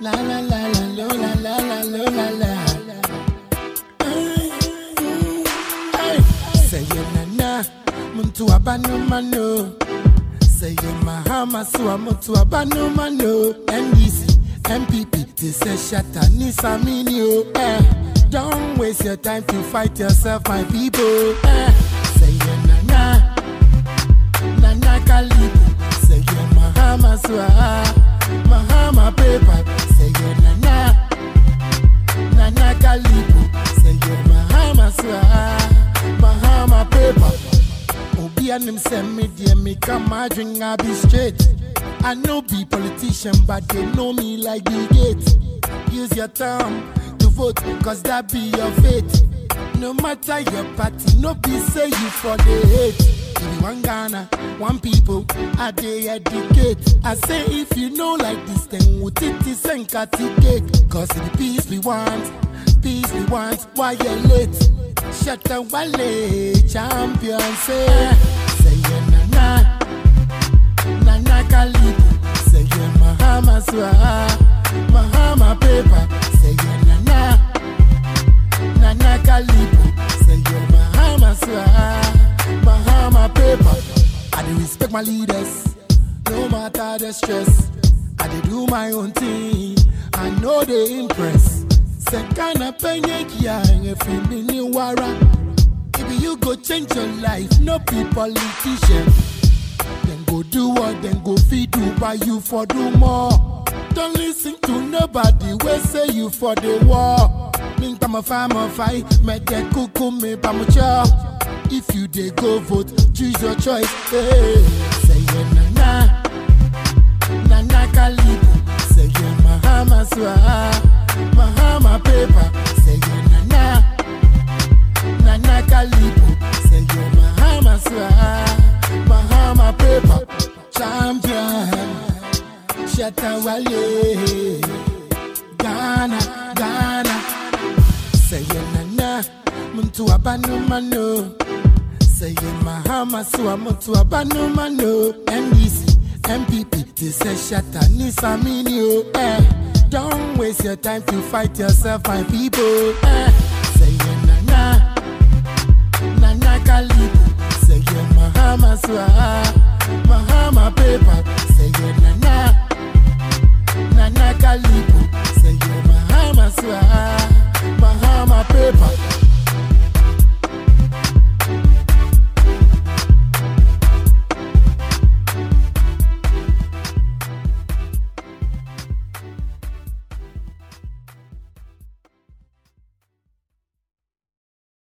La la la la lo la la la lo la la. Ay, ay. Say yeah na na, muntu abanu mano. Say yeah mahama suwa muntu abanu mano. NDC, MPP, this a shatter nisamini o. Eh, don't waste your time to fight yourself, my people. Eh, say yeah na na. Nana Kalibu, say yeah Mahama Swa, Mahama paper, say yeah Nana, Nana Kalibu, say yeah Mahama Swa, Mahama paper. Obi and him send me dear me come my drink I be straight. I know be politician but they know me like Bill Gates. Use your thumb to vote cause that be your fate. No matter your party, no be say you for the hate. If you one Ghana, one people, I they educate. I say if you know like this, then would it is and cake. Cause the peace we want, peace we want, why you late? Shut the wale, champion say, say yeah na na, na na kalibu, say yeah Mahama swa, Mahama paper, say yeah na na. Nana Kalibu, say you're Mahama Swa, Mahama paper. I dey respect my leaders, no matter the stress. I dey do my own thing, I know they impress. Sekana penye kia if you ni wara. If you go change your life, no be politician. Then go do what, then go feed you, buy you for do more. Don't listen to nobody, we say you for the war. Link I'm a farmer fight, make that cuckoo me pamucha. If you dey go vote, choose your choice. Hey, say yeah na na, na na kalibu. Say yeah Mahama swa, Mahama paper. Say yeah na na, na na kalibu. Say yeah Mahama swa, Mahama paper. Champion. Shatawale Ghana, Ghana Say yeah na na Muntu abanu mano Say yeah Mahama suwa muntu abanu mano NDC, MPP This a shatter nisamini o eh Don't waste your time to fight yourself my people eh Say yeah na na Nana Kalibu Say yeah Mahama suwa Mahama paper Say yeah na na